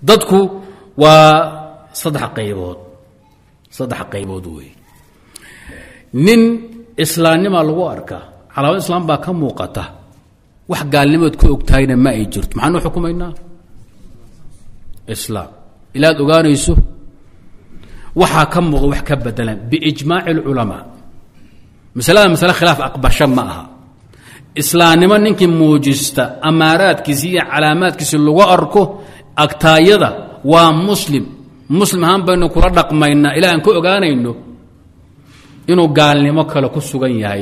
dadku waa saddex qaybood saddex qaybood wey nin islaamnima lagu arkaa calaamad islaam baa ka muuqata wax gaalnimaod ku ogtahayna ma ay jirto maxaanu xukumaynaa islaam ilaad ogaanayso waxaa ka muuqda wax ka bedelan biijmaaci اlculamaa masalada masale khilaaf aqbasho ma aha islaamnimo ninkii muujista amaaraadkiisi iyo calaamaadkiisi lagu arko agtaayada waa muslim muslim ahaan baynu kula dhaqmaynaa ilaa aan ka ogaanayno inuu gaalnimo kale ku sugan yahay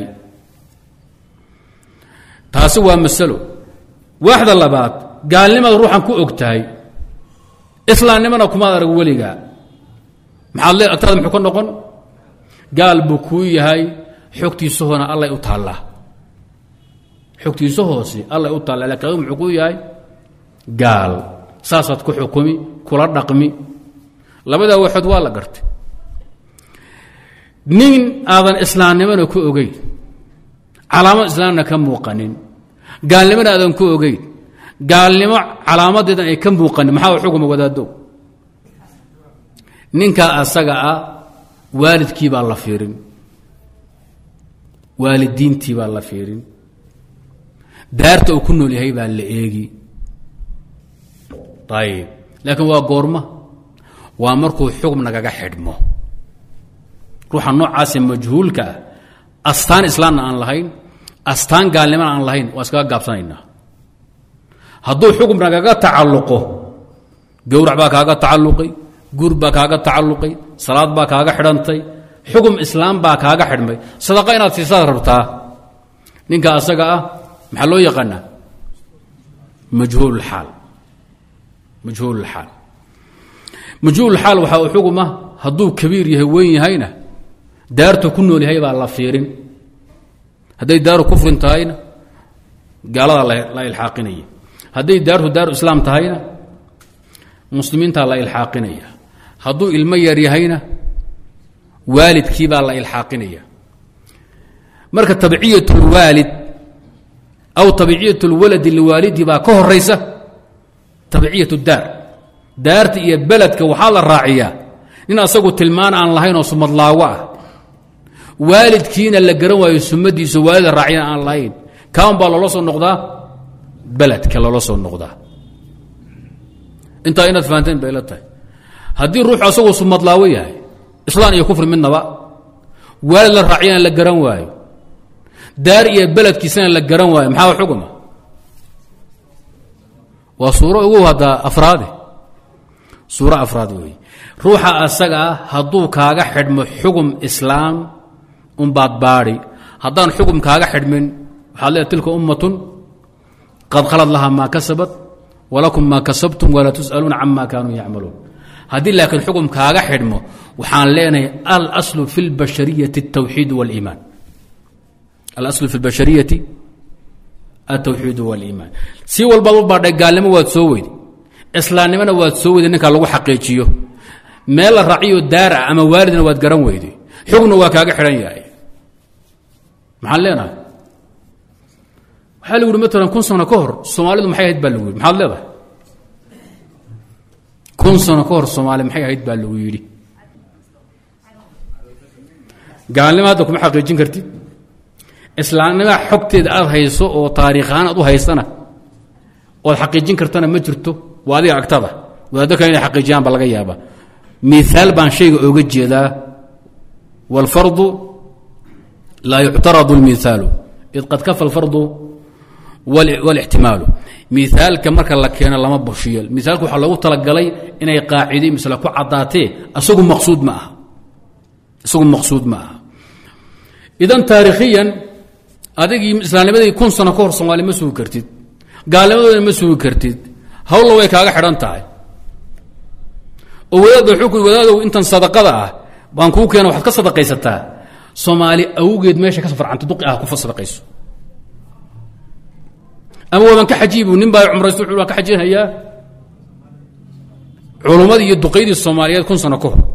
taasi waa masalo waaxda labaad gaalnimada ruuxan ku og tahay islaamnimona kumaad arag weligaa maxaad le agtaada muxuu ka noqon gaal buu kuu yahay xogtiisa hoona allay u taallaa xogtiisa hoose allay u taallaa lakin adigu muxuu kuu yahay gaal saasaad ku xukumi kula dhaqmi labadaa waxood waa la gartay nin aadan islaamnimona ku ogeyn calaamad islaamna ka muuqanin gaalnimona aadan ku ogeyn gaalnimo calaamadeedan ay ka muuqanin maxaa xukuma wadaadow ninkaa asaga ah waalidkii baa la fiirin waalidiintii baa la fiirin daarta uu ku nool yahay baa la eegi ayib laakiin waa goorma waa markuu xukm nagaga xidhmo ruuxa noocaase majhuulka ah astaan islaamna aan lahayn astaan gaalnimona aan lahayn waa iskaga gaabsanaynaa hadduu xukm nagaga tacalluqo gowrac baa kaaga tacalluqay guur baa kaaga tacalluqay salaad baa kaaga xidhantay xukm islaam baa kaaga xidhmay sadaqa inaad siisaad rabtaa ninka asaga ah maxaa loo yaqaanaa majhuulxaal majhuulxaal majhuulxaal waxaa u xuguma hadduu kabiir yahay weyn yahayna daartu ku nool yahay baa la fiirin hadday daaru kufrin tahayna gaaladaa la ilxaaqinaya hadday daartu daaru islaam tahayna muslimiintaa la ilxaaqinaya hadduu ilmo yar yahayna waalidkii baa la ilxaaqinaya marka tabciyat اlwaalid aw tabciyat اlwaladi liwaalidi baa ka horaysa tabciyat daar daarta iyo beledka waxaa la raaciyaa nin asagu tilmaan aan lahayn oo sumadlaawo ah waalidkiina la garan waayo sumadiisa waalida raaciyana aan lahayn kaan baa loola soo noqdaa beledka loola soo noqdaa intaa inaad fahanteen bay la tahay haddii ruuxu asagu sumadlaawo yahay islaan iyo kufri midnaba waalid la raaciyana la garan waayo daar iyo beledkiisana la garan waayo maxaa xuguma waa suuro ugu haddaa afraade suuro afraad weeye ruuxa asaga ah hadduu kaaga xidhmo xugum islaam unbaad baadhi haddaan xugum kaaga xidhmin waxaad leeay tilka ummatun qad khalad lahaa maa kasabat walakum maa kasabtum walaa tus'aluuna cama kaanuu yacmaluun haddii laakiin xugum kaaga xidhmo waxaan leenahay alaslu fi اlbashariyati الtawxiid wاliimaan alaslu fi اlbashariyati altawxiid wاliimaan si walbaad u baadhay gaalnimo waad soo weyday islaamnimona waad soo weyday ninkaa lagu xaqiijiyo meel la raaciyo daar ah ama waalidna waad garan weyday xugna waa kaaga xidhan yahay maxaan leenahay waxaa lagu yidhi maalan kun sano ka hor soomaalidu maxay ahayd baa lagu yidhi maxaad leedahay kun sano ka hor soomaali maxay ahayd baa lagu yidhi gaalnimo hadda kuma xaqiijin kartid islaamnima xogteeda aad hayso oo taariikh ahaan aad u haysana oad xaqiijin kartana ma jirto waa adiga agtada wadaaddo kale inay xaqiijiyaan ba laga yaaba miaal baan shayga ooga jeedaa wاlfardu laa yuctaradu اlmiثaalu id qad kafa اlfardu wاlاxtimaalu miaalka marka la keeno lama bushiyo miaalka waxaa loogu talagalay inay qaaciday misle ku caddaatee isagu maqsuud ma aha isagu maqsuud ma aha idan taarikhiyan adigii islaamnimadii kun sano ka hor soomaali ma sugi kartid gaalnimadoodana ma sugi kartid hawlla way kaaga xidhan tahay oo wadaad xukun wadaadow intan sadaqada ah baan kuu keena waxaad ka sadaqaysataa soomaali awgeed meesha ka farcanta duqi ah ku sadaqayso ama waaban ka xajiibu nin baa cumraysto wuxuu waan ka xajinhayaa culummadii iyo duqaydii soomaaliyeed kun sano ka hor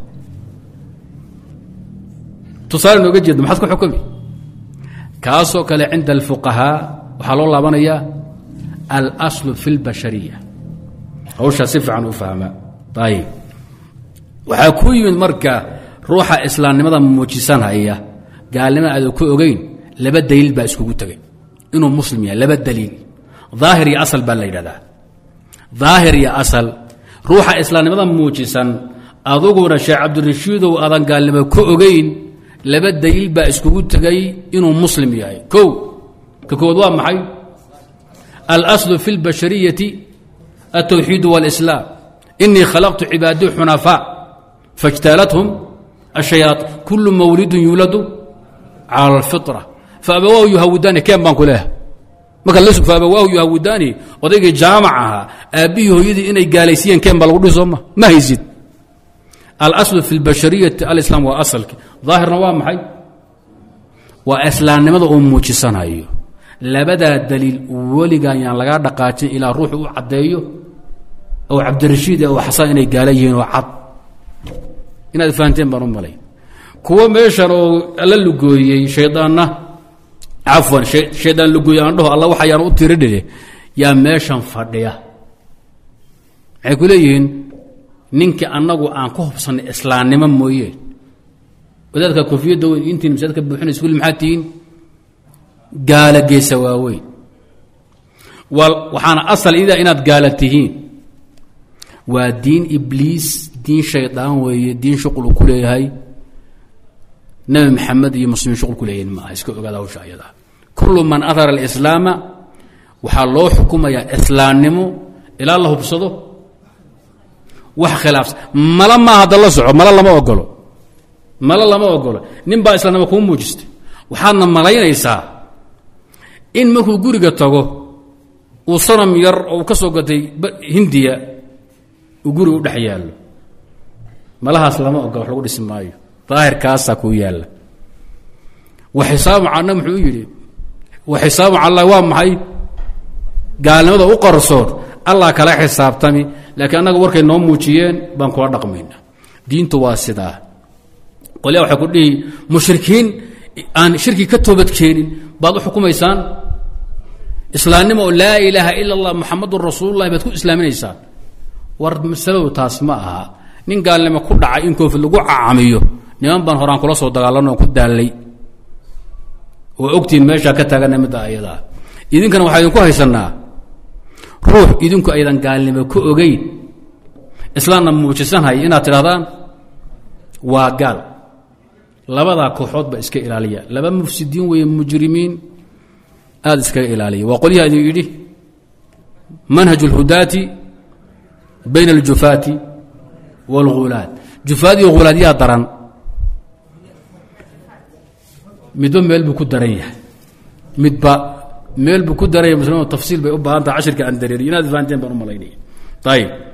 tusaale nooga jeedno maxaad ku xukumi kaasoo kale cinda alfuqahaa waxaa loo laabanayaa alaslu fi اlbashariya hawshaa si fiican u fahma ayib waxaa ku yimid marka ruuxa islaamnimada muujisanhaya gaalnimo aada ku ogeyn laba daliil baa iskugu tegay inuu muslim yahay laba daliil daahir iyo asal baa la yidhahdaa daahir iyo asal ruuxa islaamnimada muujisan aduguna sheekh cabdirashiidow aadan gaalnimo ka ogeyn laba daliil baa iskugu tegay inuu muslim yahay kow ka kowaad waa maxay alaslu fi اlbashariyati altawxiid wاlislaam inii khalaqtu cibaadii xunafaa faاjtaalathum ashayaaطin kulu mawlidun yuuladu cala اlfitra faabawaahu yuhawidaani keen baan ku leehay marka la faabawaahu yuhawidaani odaygii jaamac ahaa aabbihii hooyadii inay gaalaysiiyeen keen baa lagu dhihi sooma ma haysid alaslu fi اlbashariyati alislaam waa asalki daahirna waa maxay waa islaamnimada uu muujisanayo labadaa daliil weligaan yaan lagaa dhaqaajin ilaa ruuxu u caddeeyo oo cabdirashiid oo xasaan inay gaala yihiin oo cad inaad fahanteen baan u malay kuwo meeshan oo la lugooyey shaydaanna cafwan shaydaan lugooye aan dhaho alla waxayaan u tiridhide yaa meeshan fadhiya maxay ku leeyihiin ninkii annagu aan ku hubsannay islaamnimo mooye wadaadka koofiyadda weyn intiin masaadka buuxinaysa kulli maxaad tihiin gaala geesa waaweyn waxaana asal idaa inaad gaala tihiin waa diin ibliis diin shaydaan weeye diin shuqul ku leeyahay nebi maxamed iyo muslimiin shuqul ku leeyahin maaha iska ogaada hawsha ayadaa kullu man adhara alislaama waxaa loo xukumayaa islaamnimo ilaa la hubsado wax khilaafsan mala maaha hadda la soco mala lama ogolo mala lama ogolo nin baa islaamnimo kuu muujistay waxaadna malaynaysaa in markuu guriga tago uu sanam yar oo ka soo gatay hindiya uu guriga u dhex yaallo malahaas lama ogola wax lagu dhisi maayo daahirkaasaa kuu yaalla wa xisaabu calna muxuu yidhi wa xisaabu callah waa maxay gaalnimada u qarsoon allah kala xisaabtami laakiin annaga warkay noo muujiyeen baan kula dhaqmayna diintu waa sidaa qolyaa waxay ku dhihi mushrikiin aan shirki ka toobadkeenin baad u xukumaysaan islaamnimo oo laa ilaaha ila allah muxamadun rasuululahi baad ku islaaminaysaan war masaladu taas ma aha nin gaalnimo ku dhacay in koofid lagu cacamiyo niman baan horaan kula soo dagaalano ku daallay oo ogtiin meeshaa ka taagana midda ayadaa idinkana waxaa idinku haysanaa ruux idinku aydan gaalnimo ka ogeyn islaamna muujisanhaya inaad tidhahdaan waa gaal labadaa kooxood ba iska ilaaliya laba mufsidiin weeye mujrimiin aada iskaga ilaaliya waa qolyaha idin yidhi manhaj اlhudaati bayna aljufaati wاlghulaad jufaad iyo hulaad yaa daran midba meel buu ku daran yahay midba meel buu ku daran yahay muslimin tafsiil bay u baahan taha cashirka aan dareeriy inaad fahanteen baan u malaynaya ayib